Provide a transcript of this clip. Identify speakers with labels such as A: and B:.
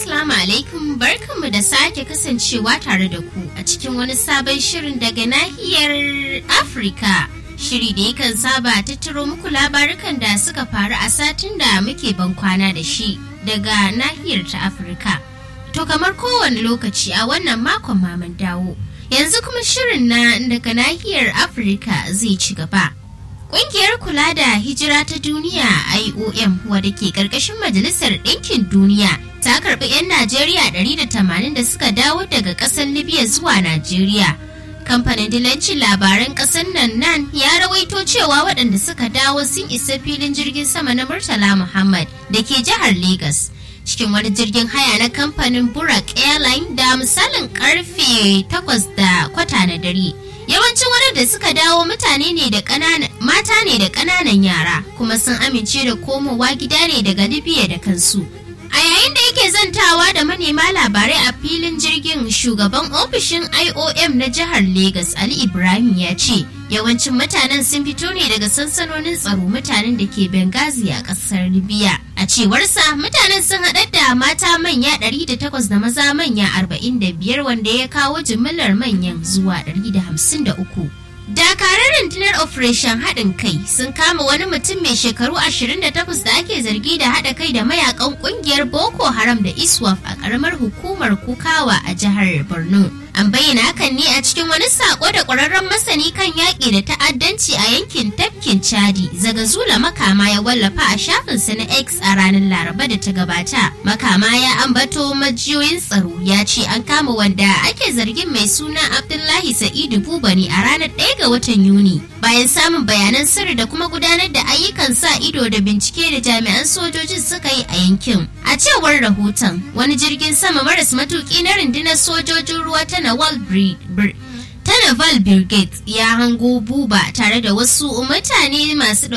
A: Assalamu alaikum barkanmu da sake kasancewa tare da ku a cikin wani sabon shirin daga nahiyar Afirka. Shiri da yakan saba tattaro muku labarukan da suka faru a satin da muke ban kwana da shi daga nahiyar ta Afirka. To kamar kowane lokaci a wannan makon maman dawo. Yanzu kuma shirin na daga nahiyar Afirka zai ci gaba. Ƙungiyar kula da hijira ta duniya IOM wadda ke ƙarƙashin Majalisar Ɗinkin Duniya ta karɓi 'yan Najeriya 180 da suka dawo daga ƙasar Libya zuwa Najeriya. Kamfanin dilancin labaran ƙasar nan nan ya rawaito cewa waɗanda suka dawo sun isa filin jirgin sama na Murtala Muhammad da ke jihar Legas. Cikin wani jirgin haya na kamfanin Burak Airline da misalin karfe 8 da kwata na dare. Yawancin waɗanda suka dawo mutane ne da ƙananan mata ne da ƙananan yara kuma sun amince da komowa gida ne daga Libya da kansu. A yayin da yake zantawa da manema labarai a filin jirgin shugaban ofishin IOM na jihar Legas Ali Ibrahim ya ce yawancin mutanen sun fito ne daga sansanonin tsaro mutanen da ke Benghazi a ƙasar Libya. A cewarsa mutanen sun haɗar da mata manya 108 da maza manya 45 wanda ya kawo jimillar manyan zuwa 153. Dakarar rundunar Operation haɗin kai sun kama wani mutum mai shekaru 28 da ake zargi da haɗa kai da mayakan ƙungiyar Boko Haram da ISWAF a ƙaramar hukumar Kukawa a jihar Borno. An bayyana hakan ne a cikin wani sako da ƙwararren masani kan yaƙi da ta'addanci a yankin tafkin Chadi, Zagazula Makama ya wallafa a shafinsa na X a ranar Laraba da ta gabata. Makama ya ambato majiyoyin tsaro ya ce an kama wanda ake zargin mai suna Abdullahi Sa'idu Bubani a ranar 1 ga watan Yuni. Bayan samun bayanan sirri da kuma gudanar da ayyukan sa ido da bincike da jami'an sojojin suka yi a yankin. A cewar rahoton, wani jirgin sama maras matuki na rundunar sojojin ruwa ta Nawal ta Naval Brigade ya hango buba tare da wasu mutane masu